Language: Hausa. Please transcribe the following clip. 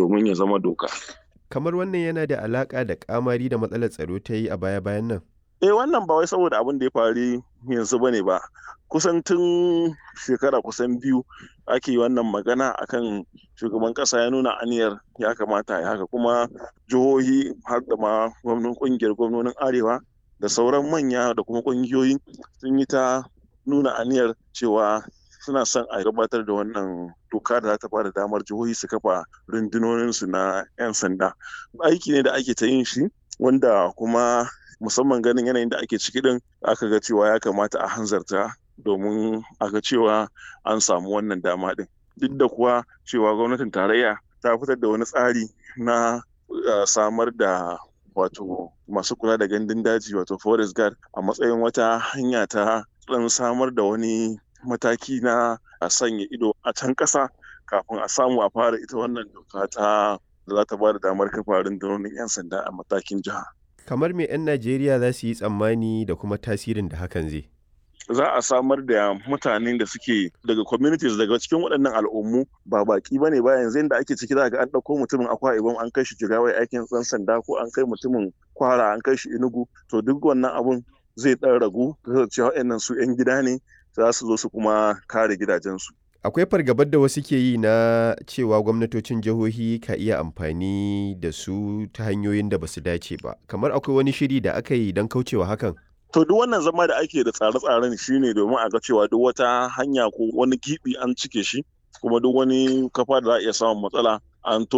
domin ya zama doka. Kamar wannan yana da alaƙa da ƙamari da matsalar tsaro ta yi a baya-bayan nan? Eh wannan ba wai saboda abin da ya faru yanzu bane ba. Kusan tun shekara kusan biyu ake wannan magana akan shugaban ƙasa ya nuna aniyar ya kamata ya haka kuma jihohi har da ma gwamnan ƙungiyar gwamnonin arewa da sauran manya da kuma ƙungiyoyi sun yi ta nuna aniyar cewa suna son a gabatar da wannan doka da za ta bada damar jihohi su kafa rundunoninsu na 'yan sanda aiki ne da ake ta yin shi wanda kuma musamman ganin yanayin da ake ciki din aka ga cewa ya kamata a hanzarta domin a ga cewa an samu wannan dama din duk da kuwa cewa gwamnatin tarayya ta fitar da wani tsari na samar da wato masu kula da gandun daji wato forest guard a matsayin wata hanya ta dan samar da wani mataki na a sanya ido a can ƙasa kafin a samu a fara ita wannan doka ta da za ta ba da damar kafa rundunonin 'yan sanda a matakin jiha. Kamar me 'yan Najeriya za su yi tsammani da kuma tasirin da hakan zai? Za a samar da mutanen da suke daga communities daga cikin waɗannan al'ummu ba baki bane ba yanzu da ake ciki za ga an ɗauko mutumin akwa ibom an kai shi jigawa aikin ɗan sanda ko an kai mutumin kwara an kai shi inugu to duk wannan abun zai ɗan ragu cewa waɗannan su 'yan gida ne za su zo su kuma kare gidajensu. Akwai fargabar da wasu ke yi na cewa gwamnatocin jihohi ka iya amfani da su ta hanyoyin da ba su dace ba. Kamar akwai wani shiri da aka yi don kaucewa hakan? To duk wannan zama da ake da tsare-tsaren shi ne domin a ga cewa duk wata hanya ko wani gibi an cike shi kuma duk wani kafa da za a iya samun matsala an